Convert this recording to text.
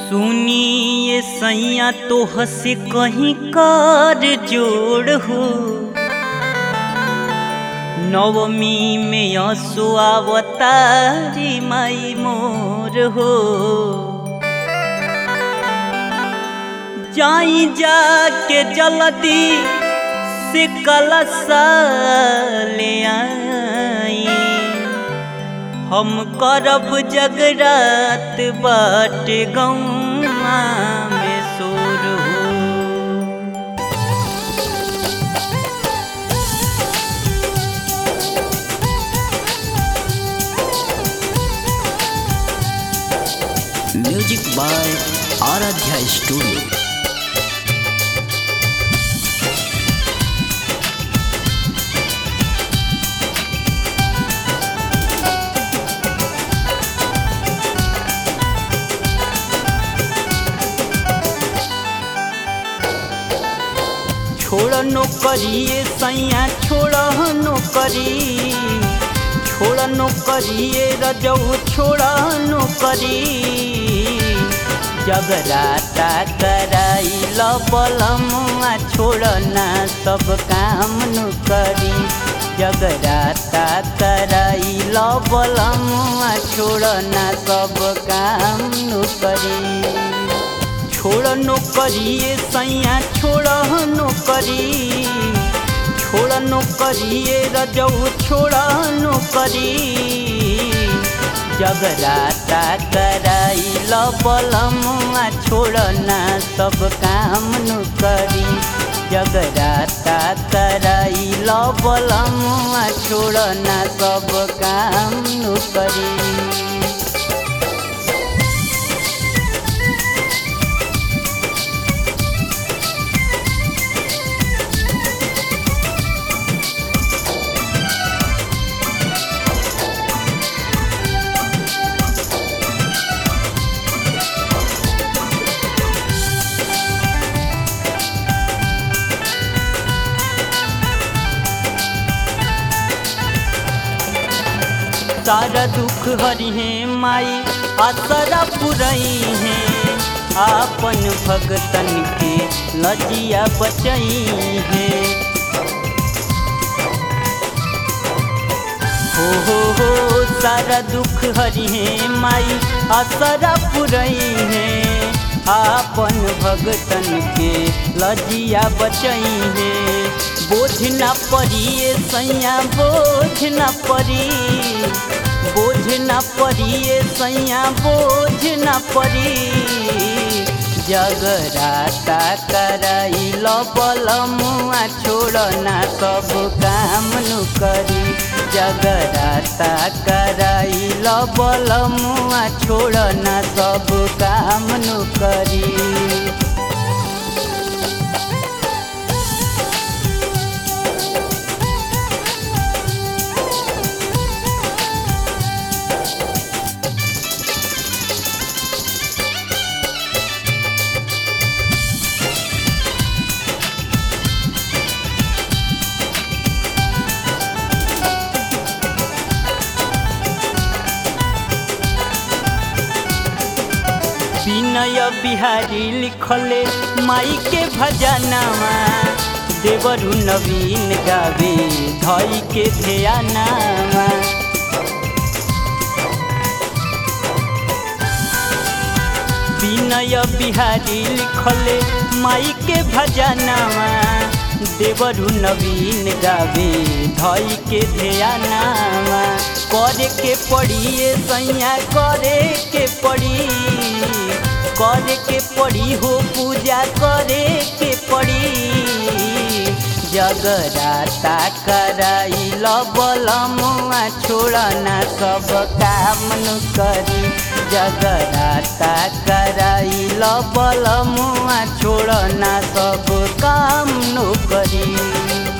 सुनिए सैया तो हसे कहीं कर जोड़ हो नवमी में असो अवतारी माई मोर हो जाई जाके जल्दी से कलसा ले आई हम करब जगरात बाट गौआ में सोर हो म्यूजिक बाय आराध्या स्टूडियो छोड़ नौकरिए सैया छोड़ नौकरी छोड़ नौकरिए रजऊ छोड़ नौकरी जगराता कराई बलमुआ छोड़ना सब काम नु करी जगराता कराई बलमुआ छोड़ना सब काम नु करी छोड़ नौकरिए सैया छोड़ नौकरी छोड़ नौकरिए रजऊ छोड़ नौकरी जगराता कराई बलमुआ छोड़ना सब काम नु करी जगराता कराई बलमुआ छोड़ना सब काम नु करी सारा दुख हरि है माई आसरा पुरई है आपन भगतन के लजिया बचई है हो हो हो सारा दुख हरि है माई आसरा पुरई है आपन भगतन के लजिया बचई है बोझ न पड़िए सैया बोझ न पड़ी बोझ न पड़िए सैया बोझ न पड़ी जगराता कराई बलमुआ छोड़ना सब काम नु करी जगराता कराई बलमुआ छोड़ना सब काम नु करी विनय बिहारी लिखले माई के भजनामा देवरु नवीन गावे धई के ध्यानामा विनय बिहारी लिखले माई के भजनामा देवरु नवीन गावे धई के ध्यानामा करे के पड़िए सैया करे के पड़ी करे के पड़ी हो पूजा करे के पड़ी जगराता कराई बलमुआ छोड़ना सब काम नु करी जगराता कराई बलमुआ छोड़ना सब काम नु करी